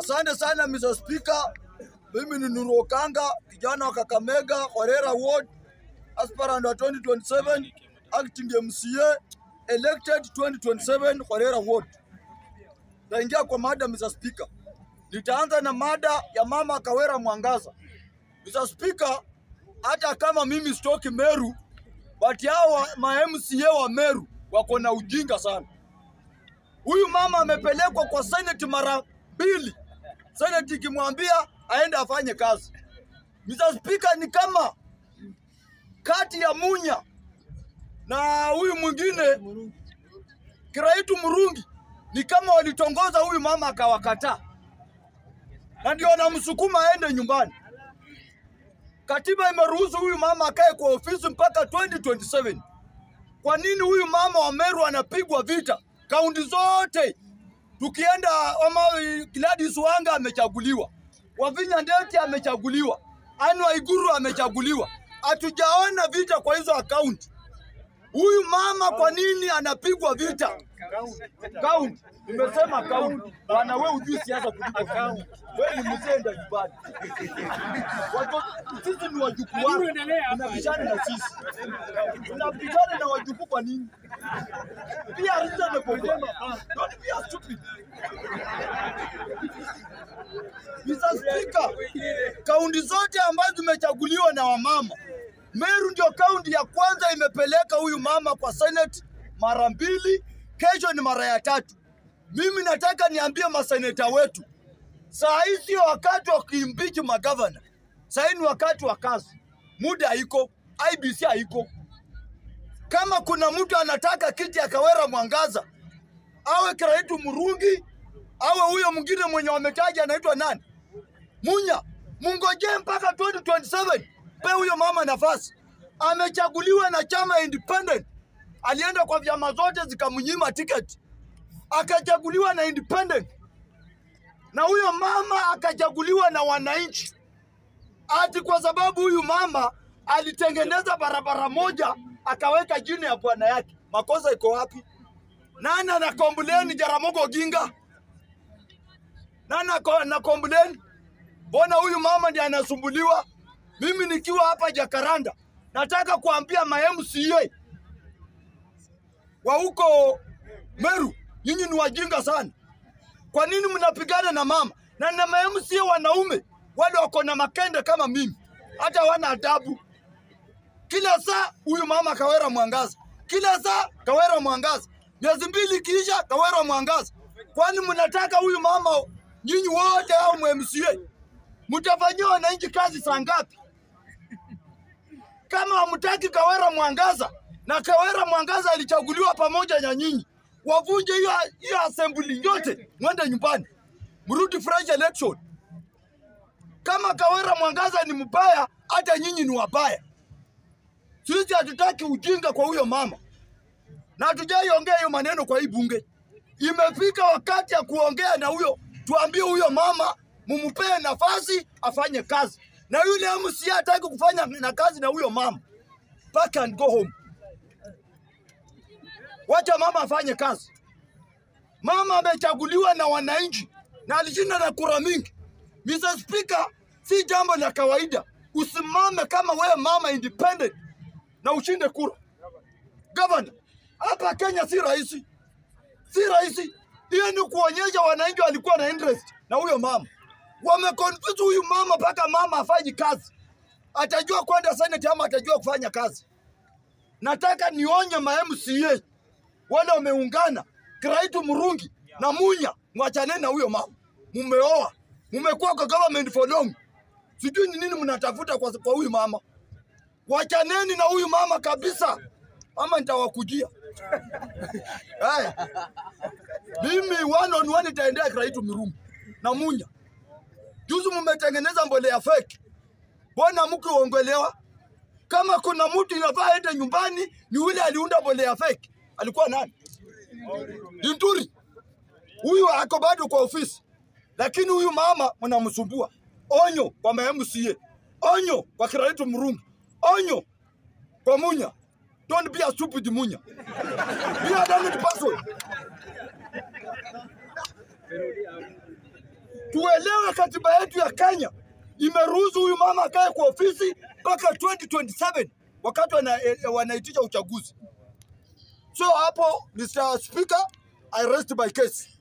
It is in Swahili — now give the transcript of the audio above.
Asante sana Mr. Speaker. Mimi ni Nuru Okanga, kijana wa Kakamega, Horera Ward, aspirant wa 2027, acting MCA, elected 2027 Horera Ward. Taingia kwa mada Mr. Speaker. Nitaanza na mada ya mama Kawera Mwangaza. Mr. Speaker, hata kama mimi sitoki Meru, but hao ma MCA wa Meru wako na ujinga sana. Huyu mama amepelekwa kwa Senate mara mbili, Senate ikimwambia aende afanye kazi. Mr. Speaker, ni kama kati ya Munya na huyu mwingine Kiraitu Murungi, ni kama walitongoza huyu mama akawakataa, na ndio wanamsukuma aende nyumbani. Katiba imeruhusu huyu mama akae kwa ofisi mpaka 2027. Kwa nini huyu mama wa Meru anapigwa vita? Kaunti zote tukienda, ama Gladys Wanga amechaguliwa, Wavinya Ndeti amechaguliwa, Anne Waiguru amechaguliwa. Hatujaona vita kwa hizo akaunti. Huyu mama kwa nini anapigwa vita? Kaunti. Nimesema kaunti. Bwana wewe hujui siasa kuliko kaunti. Wewe ni mzee ndio nyumbani. Watoto sisi ni wajukuu wako. Unapishana na sisi. Unapishana na wajukuu kwa nini? Pia reasonable. Don't be a stupid. Mr. Speaker, kaunti zote ambazo zimechaguliwa na wamama, Meru ndio kaunti ya kwanza imepeleka huyu mama kwa Senate mara mbili, kesho ni mara ya tatu. Mimi nataka niambie maseneta wetu, saa hii sio wakati wa kuimpeach magavana, saa hii ni wakati wa kazi. Muda haiko, IBC haiko. Kama kuna mtu anataka kiti ya Kawera Mwangaza, awe Kiraitu Murungi, awe huyo mwingine mwenye wametaja anaitwa nani, Munya, mungojee mpaka 2027 pe huyo mama nafasi. Amechaguliwa na chama independent, alienda kwa vyama zote zikamnyima tiketi, akachaguliwa na independent, na huyo mama akachaguliwa na wananchi, ati kwa sababu huyu mama alitengeneza barabara moja akaweka jina ya bwana yake. Makosa iko wapi? Nani ana complain Jaramogi Oginga? Nani ako- ana complain? Mbona huyu mama ndiye anasumbuliwa? Mimi nikiwa hapa Jakaranda, nataka kuambia ma MCA wa huko Meru, nyinyi ni wajinga sana. Kwa nini mnapigana na mama na na ma MCA wanaume wale wako na makende kama mimi, hata wana adabu. Kila saa huyu mama Kawera Mwangaza, kila saa Kawera Mwangaza, miezi mbili ikiisha Kawera Mwangaza. Kwani mnataka huyu mama nyinyi wote au MCA mtafanyia wananchi kazi saa ngapi? Kama hamtaki Kawera Mwangaza, na Kawera Mwangaza alichaguliwa pamoja na nyinyi, wavunje hiyo hiyo assembly yote, mwende nyumbani, mrudi fresh election. Kama Kawera Mwangaza ni mbaya, hata nyinyi ni wabaya. Sisi hatutaki ujinga kwa huyo mama, na hatujaiongea hiyo maneno kwa hii bunge. Imefika wakati ya kuongea na huyo, tuambie huyo mama mumpee nafasi afanye kazi, na yule MCA hataki kufanya na kazi na huyo mama, pack and go home. Wacha mama afanye kazi. Mama amechaguliwa na wananchi na alishinda na kura mingi. Mr. Speaker, si jambo la kawaida usimame kama wewe mama independent na ushinde kura. Governor, hapa Kenya si rahisi, si rahisi. Hiyo ni kuonyesha wananchi walikuwa na interest na huyo mama, wameconfuse huyu mama mpaka mama afanyi kazi. Atajua kwenda senate ama atajua kufanya kazi? Nataka nionye ma MCA wale wameungana, Kiraitu Murungi na Munya, mwachaneni na huyo mama. Mumeoa, mumekuwa kwa government for long, sijui ni nini mnatafuta kwa kwa huyu mama. Wachaneni na huyu mama kabisa, ama nitawakujia. Haya, mimi one on one itaendea Kiraitu Murungi na Munya. Juzi mmetengeneza mbolea fake, mbona mkiongelewa? Kama kuna mtu inafaa aende nyumbani, ni yule aliunda mbolea fake. Alikuwa nani? Linturi. Huyu ako bado kwa ofisi, lakini huyu mama mnamsumbua. Onyo kwa ma MCA, onyo kwa Kiraitu Murungi, onyo kwa Munya. Don't be a stupid Munya. Be a damned person. tuelewe katiba yetu ya Kenya imeruhusu huyu mama akae kwa ofisi mpaka 2027 wakati wana, eh, wanaitisha uchaguzi. So hapo Mr. Speaker, I rest my case.